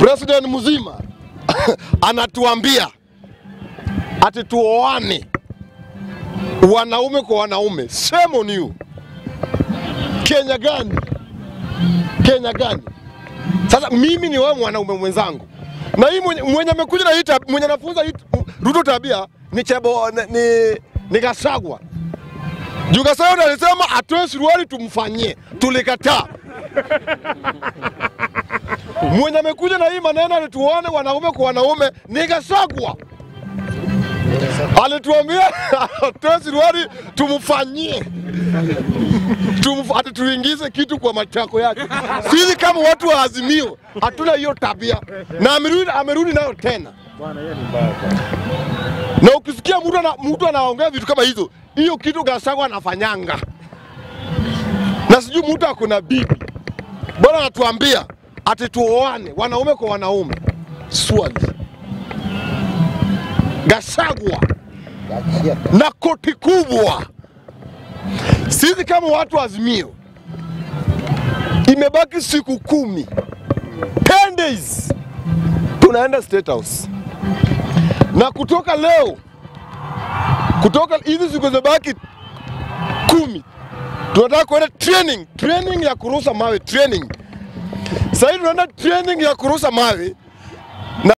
president mzima anatuambia ati tuoane wanaume kwa wanaume. Shame on you. Kenya gani? Kenya gani? Sasa mimi ni wewe mwanaume mwenzangu, na hii mwenye, mwenye amekuja na hii tab- mwenye anafunza hii Ruto tabia ni Chebo ni, ni, ni Gachagua. Juu Gachagua alisema atoe suruali tumfanyie, tulikataa. Mwenye amekuja na hii maneno alituone wanaume kwa wanaume ni Gachagua. Alituambia atoe suruali tumfanyie Tumf- ati tuingize kitu kwa matako yake. Sisi kama watu wa Azimio hatuna hiyo tabia, na amerudi, amerudi nayo tena. Na ukisikia mtu ana, mtu anaongea vitu kama hizo, hiyo kitu Gachagua anafanyanga, na sijui mtu akona bibi bwana anatuambia ati tuoane wanaume kwa wanaume. Swali, Gachagua na koti kubwa sisi kama watu wa Azimio, imebaki siku kumi, 10 days tunaenda State House, na kutoka leo, kutoka hizi siku zimebaki kumi, tunataka kuenda training, training ya kurusha mawe, training. Sasa hivi tunaenda training ya kurusha mawe